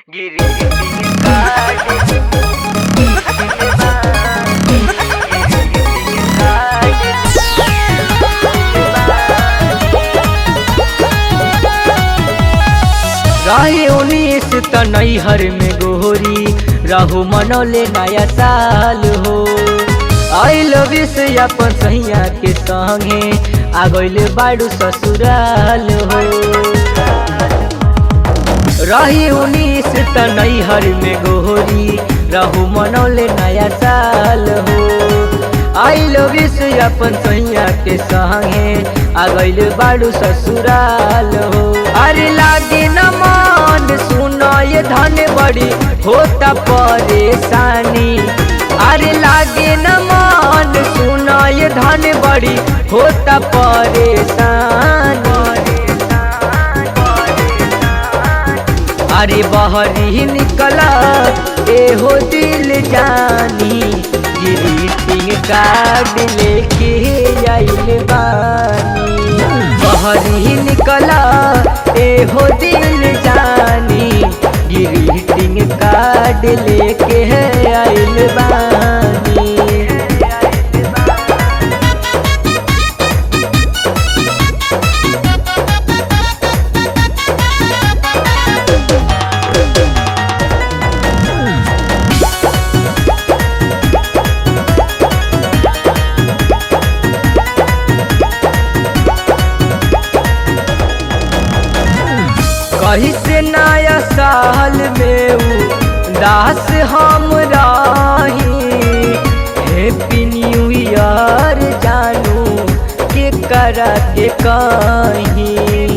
Greeting card. रहे उन्नीस त नैहर में गोरी रहू मनौले नया साल हो आई लव से अपन सैया के संगे आ गइले बाड़ू ससुराल हो रही उन्नीस त नैहर में गोरी रहू मनौले नया साल हो आई लव से अपन सैया के संगे आ गइले बाड़ू ससुराल हो अरे लागे न मन सुनो ये धन बड़ी होता परेशानी अरे लागे न मन सुनो ये धन बड़ी होता परेशानी अरे बहरी निकला एहो दिल जानी ग्रीटिंग कार्ड लेके आइल बानी बहरी निकला एहो दिल जानी ग्रीटिंग कार्ड लेके आइल बानी कहीं से नया साल में उ दास हम रही हैप्पी न्यू ईयर जानू के करा के कहीं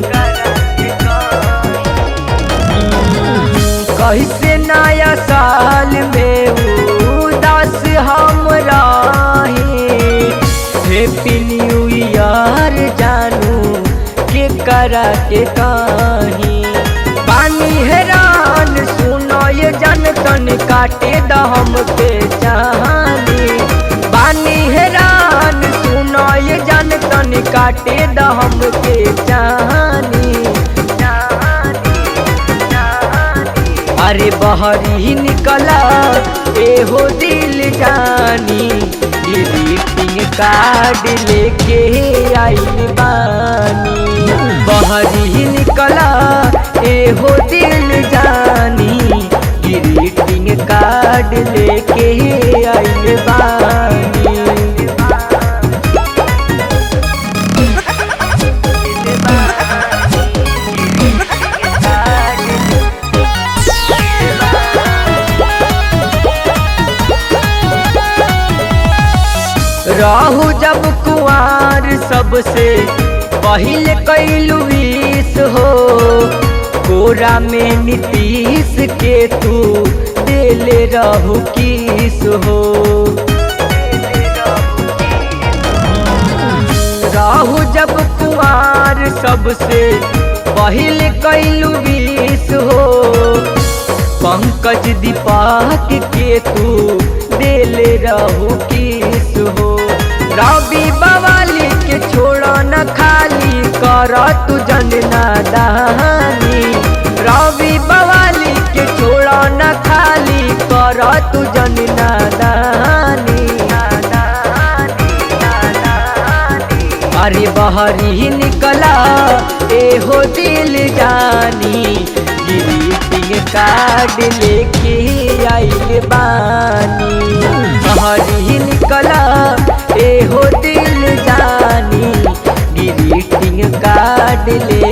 कहीं से नया साल में उ दास हम रही हैप्पी न्यू ईयर जानू के करा के कहीं पानी हैरान सुनो ये जन तन काटे दम के चाहनी पानी हैरान सुनो ये जन तन काटे दम के चाहनी अरे बहरी निकला एहो दिल जानी ग्रीटिंग कार्ड लेके आइल बानी बहरी निकला एहो दिल जानी ग्रीटिंग कार्ड लेके आइल बानी रहू जब कुआर सबसे पहले कैलू विष हो कोरा में नीतीश के तू देले रहू किस हो रहू जब कुआर सबसे पहले कैलू विष हो पंकज दीपक के तू देले रहू किस हो रवि बवाली के छोड़ न खाली कर तू जनना दहानी रवि बवाली के छोड़ न खाली कर तू जनना दहानी अरे बहरी निकला एहो दिल जानी ग्रीटिंग कार्ड लेके आइल बानी बहरी निकला एहो दिल जानी ग्रीटिंग कार्ड ले